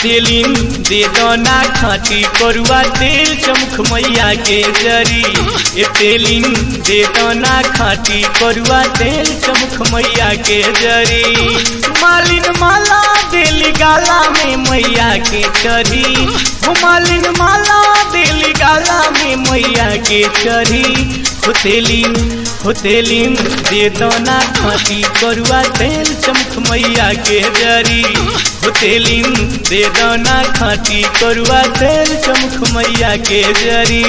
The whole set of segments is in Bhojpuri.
तेलिन दे दना खाटी करुआ तेल चमख मैया के जरी ए तेलिन दे दना खाटी करुआ तेल चमख मैया के जरी मालिन माला देली गाला में मैया के चरी हो मालिन माला देली गाला में मैया के चरी होतेलिन होतेलिन दे दना खाटी करुआ तेल चमख मैया के जरी होतेलिन दे दना खाटी करुआ तेल चमख मैया के जरी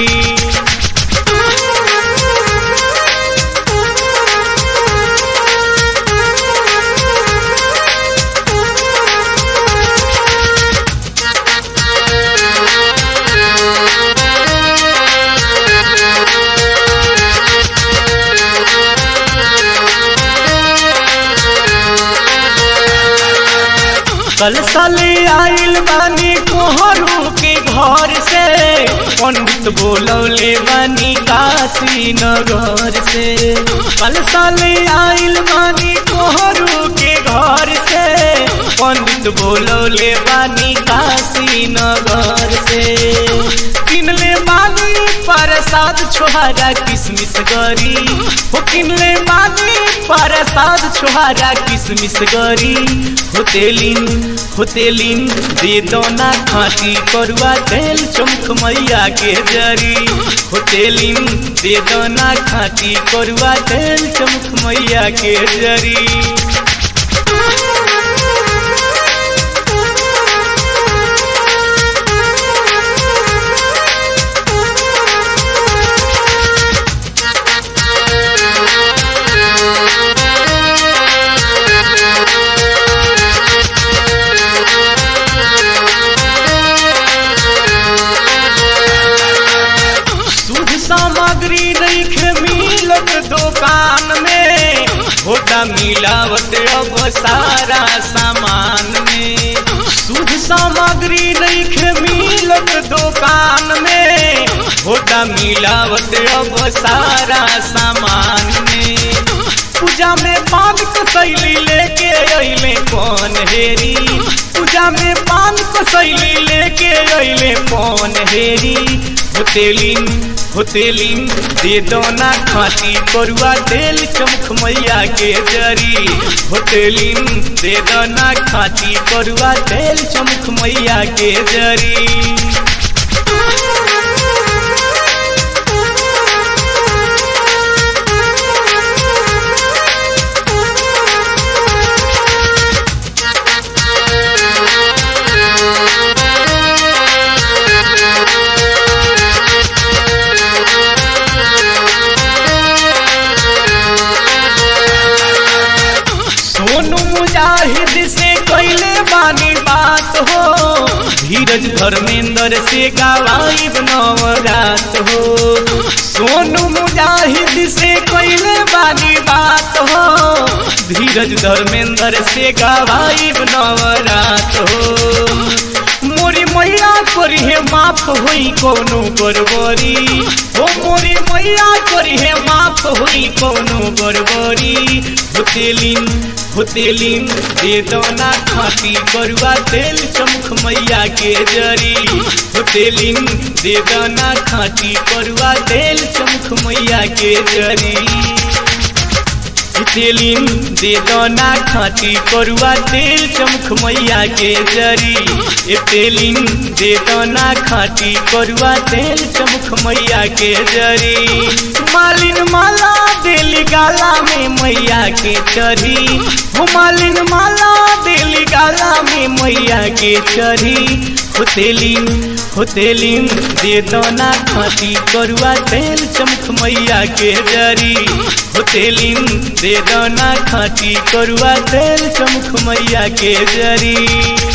कल साले आइल बानी कोहरू के घर से पंडित बोलौले बानी काशी नगर से कल साले आइल बानी कोहरू के घर से पंडित बोलौले बानी काशी नगर से किनले बानी प्रसाद छोहारा किसमिस गरी हो किनले बानी प्रसाद छोहारा किसमिस गरी होतेलिन होतेलिन दे दोना खाटी करुआ तेल चमख मैया के जरी होतेलिन दे दोना खाटी करुआ तेल चमख मैया के जरी शुद्ध सामग्री नहीं मिलत दुकान में होता मिलावट अब सारा सामान में शुद्ध सामग्री नहीं मिलत दुकान में होता मिलावट अब सारा सामान में पूजा में पान कसैली लेके अइले कौन हेरी पूजा में पान कसैली लेके अइले कौन हेरी होतेलिन होतेलिन दे दोना खाटी करुआ तेल चमख मैया के जरी होतेलिन दे दोना खाटी करुआ तेल चमख मैया के जरी सोनू मुजाहिद से कैले बानी बात हो धीरज धर्मेंद्र से गवाई नवरात हो सोनू मुजाहिद से कैले बानी बात हो धीरज धर्मेंद्र से गवाई नवरात हो मोरी मैया करी है माफ हुई कोनो बरबरी हो मोरी मैया करी है माफ हुई कोनो बरबरी होतेलिन होतेलिन दे दोना खाटी करुआ तेल चमख मैया के जरी होतेलिन दे दोना खाटी करुआ तेल चमख मैया के जरी तेलिन दे दोना खाटी करुआ तेल चमख मैया के जरी ए तेलिन दे दोना खाटी करुआ तेल चमख मैया के जरी मालिन माला देली गाला में मैया के चरी हो मालिन माला देली गाला में मैया के चरी होतेलिन होतेलिन दे दोना खाटी करुआ तेल चमख मैया के जरी होतेलिन दे दोना खाटी करुआ तेल चमख मैया के जरी